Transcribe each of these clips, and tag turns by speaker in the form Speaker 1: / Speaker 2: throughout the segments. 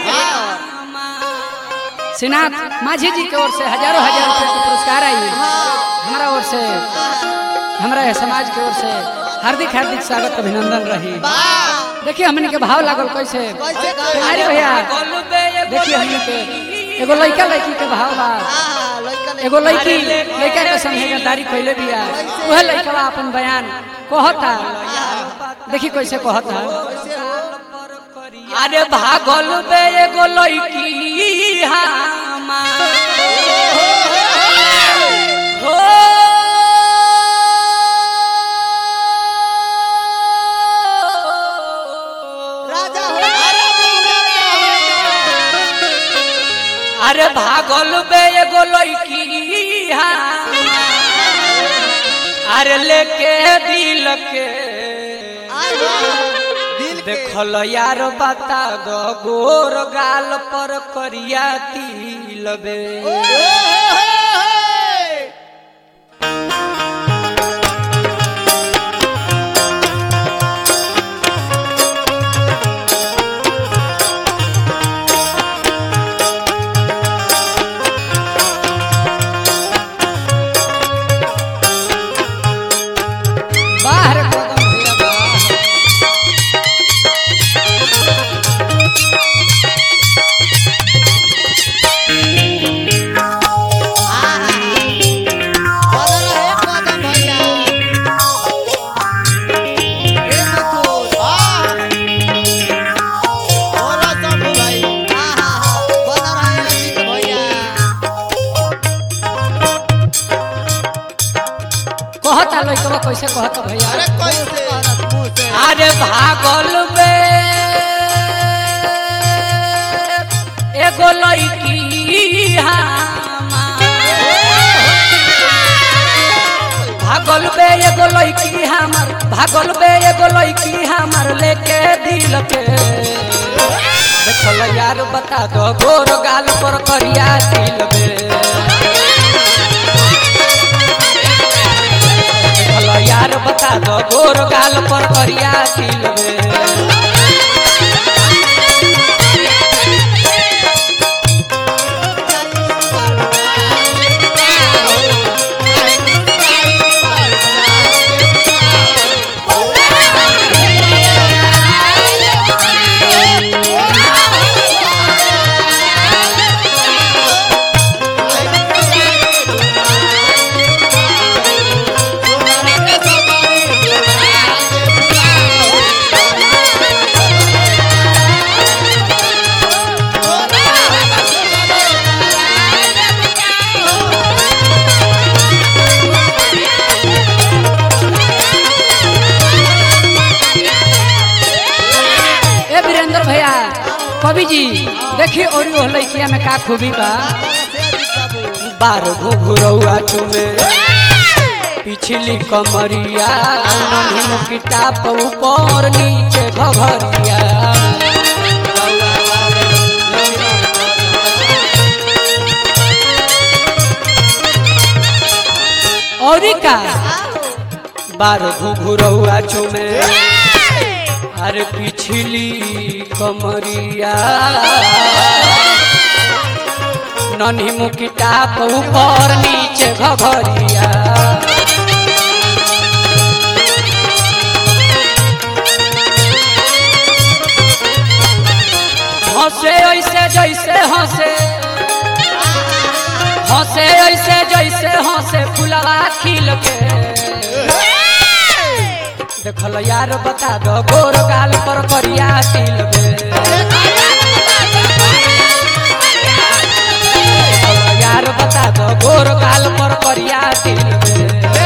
Speaker 1: श्रीनाथ माझी जी की ओर से हजारों हजार रुपए का पुरस्कार आई हमारा ओर से हमारा समाज की ओर से हार्दिक हार्दिक स्वागत अभिनंदन रही देखिए हमने के भाव लागल कैसे अरे भैया देखिए हमने के एगो लड़का लड़की के भाव बा एगो लड़की लड़का के संगे गद्दारी कैले बिया वह लड़का अपन बयान कहता देखी कैसे कहता अरे भागल बे एगो लड़की हमार हो
Speaker 2: राजा
Speaker 1: अरे भागल बे एगो लड़की हमार अरे लेके दिल के
Speaker 2: दिल के
Speaker 1: देखल यार बता दो गोर गाल पर करिया तिल बे बाहर कदम भैया बाहर कहता लइकवा कैसे कहता भैया अरे भागल बे एगो लड़की हमार भागल बे एगो लड़की हमार भागल बे एगो लड़की हमार लेके दिल के देखल यार बता दो गोर गाल पर करिया दिल बे देखल यार बता दो गोर गाल पर करिया दिल बे ए वीरेंद्र भैया कवि जी देखिए और वो लड़किया में का खूबी बा बार घुघुरौआ चुमे पिछली कमरिया नन्ही किताब ऊपर नीचे घघरिया और का बार घुघुरौआ चुमे अरे पिछली कमरिया नन्ही मुकिटा ऊपर नीचे घघरिया हंसे ऐसे जैसे हंसे हंसे ऐसे जैसे हंसे फुलवा खिल के देखल यार बता दो गोर गाल पर करिया तिल बे देखल यार बता दो गोर गाल पर करिया तिल बे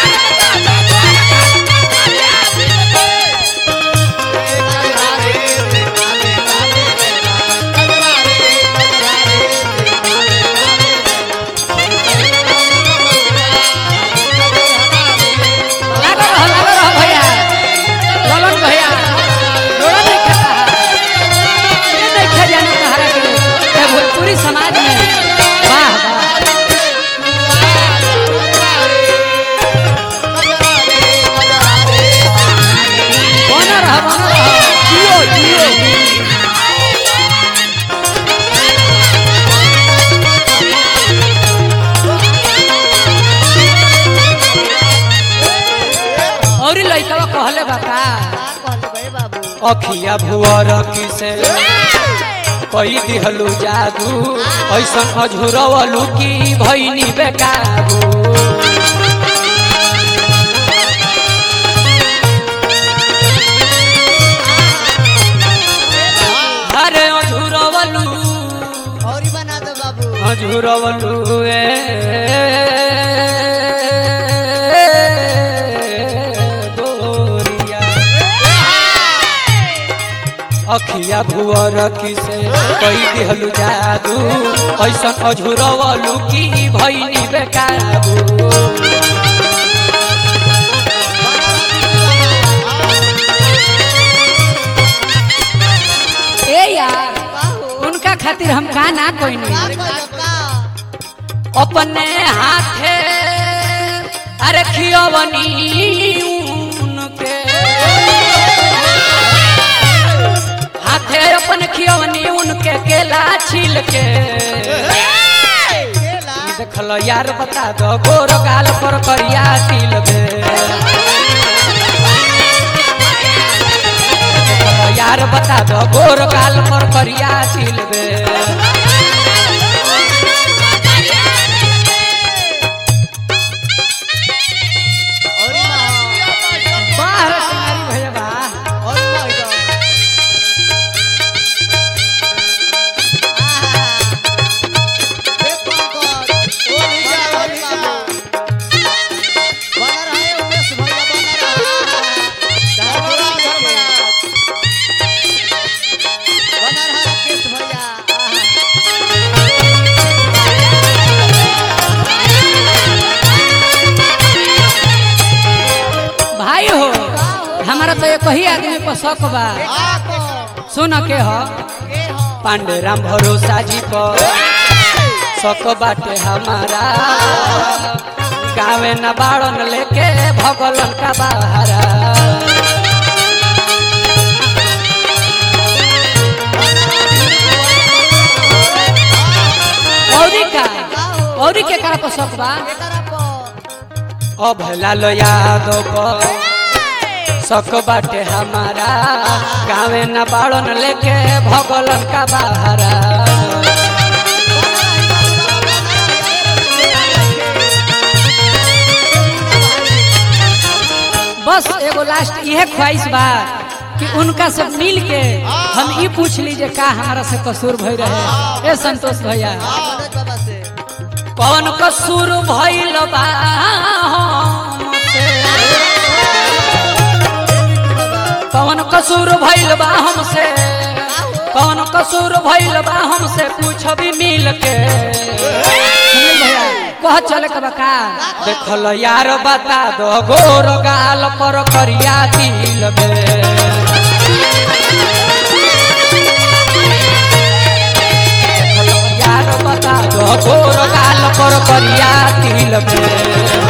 Speaker 1: लागल रह लागल रह भैया ललन भैया रोड़ा नहीं खाता है ये नहीं खा जाने कहारा के ये भोजपुरी समाज में वाह वाह बना रहा बना रहा जियो जियो अखिया भुअर किसे कई दिहलू जादू ऐसन अझुरवलू की भैनी बेकाबू अरे अझुरवलू
Speaker 2: और ही बना दो बाबू
Speaker 1: अझुरवलू ए गोरिया अखिया भुअर किसे कई दिहलू जादू ऐसन अझुरवलू की भैनी बेकाबू ए यार उनका खातिर हम का ना कोई नहीं अपने हाथे अरे खियवनी उनके हाथे अपन खियवनी उनके केला छील के देखल यार बता दो गोर गाल पर करिया तिल बे देखल यार बता दो गोर गाल पर करिया तिल बे बाहर कुमारी भैया बा भाई हो हमारा तो एक ही आदमी पर शक बा सुन के हो पांडे राम भरोसा जी पर शक बाटे हमारा गावे न बाड़न लेके भगलन का बहारा औरी का औरी के करा पर शक बा अभला लो यादव पर शक बाटे हमारा गावे न बाड़न लेके भगलन का बहारा बस एगो लास्ट यह ख्वाहिश बा कि उनका से मिल के हम ई पूछ लीजिए का हमारा से कसूर भई रहे ए संतोष भैया कौन कसूर भइल बा हमसे? कौन कसूर भइल बा हमसे कौन कसूर भइल बा हमसे पूछ भी मिल के सुनील भैया कह चले के बका देखल यार बता दो गोर गाल पर करिया दिल बे देखल यार बता दो गोर गाल पर करिया दिल बे